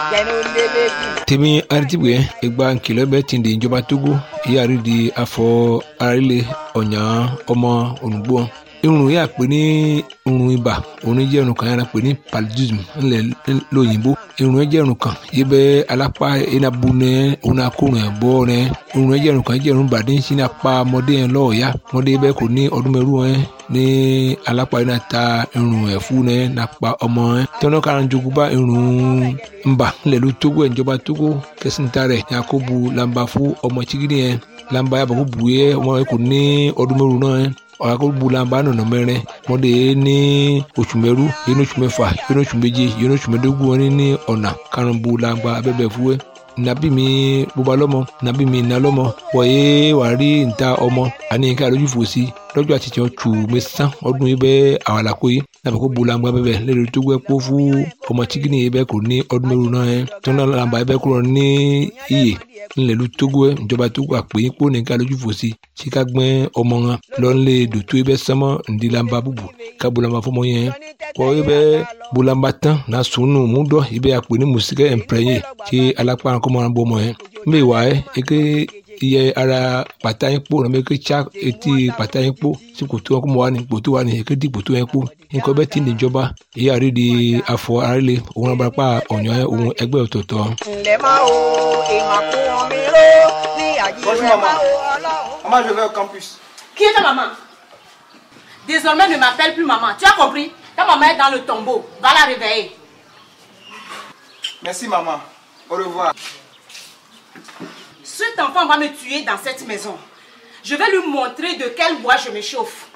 tèmi aritibue egba nkìlọ̀ bẹ́ẹ̀ ti di ìjọba togo ìyáàrí di afọ arílẹ̀ ọ̀nyà ọmọ olùgbò irun yà pé ní irun ibà òun jẹ́ irun kan yàrá pé ní paludism ńlẹ̀ lóyìnbó irun yẹn jẹ́ irun kan yìí bẹ́ alápá enabu nẹ òun akórun ẹ̀ bọ́ nẹ irun yẹn jẹ́ irun kan jẹ́ irun bàdé sí ní apá ọmọdé yẹn lọ́ọ̀ọ́yá ọmọdé bẹ́ẹ̀ kò ní ọdún mẹ́rù yẹn ní alápá yẹn náà ta irun ẹ̀ fún nẹ nàpa ọmọ yẹn tọ́nà kára jogun bá irun ńbà ńlẹ̀ ló tógó ẹ̀ ìjọba tógó kẹsìntà rẹ̀ yakubu lamba fún ọmọ chigidi yẹn lamba yàbọ̀ kó bu yẹ ọmọ yẹn kò ní ọdún mẹ́rù náà yẹn ọ̀làkọ̀gbùlànba nọ̀nà mẹ́rin mọ́dé ní oṣù mẹ́rú yẹn ní oṣù mẹ́fà yẹn ní oṣù méje yẹn ní oṣù mẹ́dógún wọn ní ọ̀nà karùnbùlànba abẹ́bẹ̀ fúwẹ́ nàbí mi bóba lọ́mọ nàbí mi nà lọ́mọ wọ̀nyé wà rí níta ọmọ àní nǹkan àlójú fò sí lọ́jọ́ àti tiẹ̀ tù mẹ́sàn ọdún yìí bẹ́ẹ̀ àwàlàkó yìí nàbẹ̀ kó bulangba bẹ́ẹ̀ lẹ́rìí tó gbẹ́ kó fún ọmọ chikini yìí bẹ́ẹ̀ kò ní ọdún mẹ́rù náà yẹn tó náà làǹbà yìí bẹ́ẹ̀ kúrò ní iyè ńlẹ̀lú tógó ẹ̀ ìjọba tógó àpè yín kó nìkan lójú fò sí tí ká gbẹ́ ọmọ wọn lọ́nlé dòtó yìí bẹ́ẹ̀ sánmọ́ ǹdí làǹbà bùbù ká bulangba fọmọ yẹn kọ́ yìí bẹ́ẹ̀ bulangba tán náà sùnù múdọ̀ yìí bẹ́ẹ̀ àpè ní mùsíkẹ́ ẹ̀ǹpẹ̀rẹ̀yìn tí alápá kọ́mọ́ bọ́ ọmọ yẹn mbẹ́ wà ẹ́ eke iye ara pàtà yín kpó nàbẹ eke tsa etí pàtà yín kpó tí kòtò wọn kó mọ wà ní kòtò wà ní eke di kòtò yẹn kpó nǹkan bẹ́ẹ̀ ti ní ìjọba èyí àrí di afọ arílẹ̀ òun abarapá ọ̀nyọ́ òun ẹgbẹ́ ọ̀tọ̀ọ̀tọ̀. ǹlẹ́ máa wo ìmọ̀ kún omi ró ní àjíṣẹ́ máa wo ọlọ́run. Maman, je vais au campus. Qui est ta maman Désormais, ne m'appelle plus maman. Tu as compris Ta maman est dans le tombeau. Va la réveiller. Merci, maman. Au revoir. Cet enfant va me tuer dans cette maison. Je vais lui montrer de quel bois je me chauffe.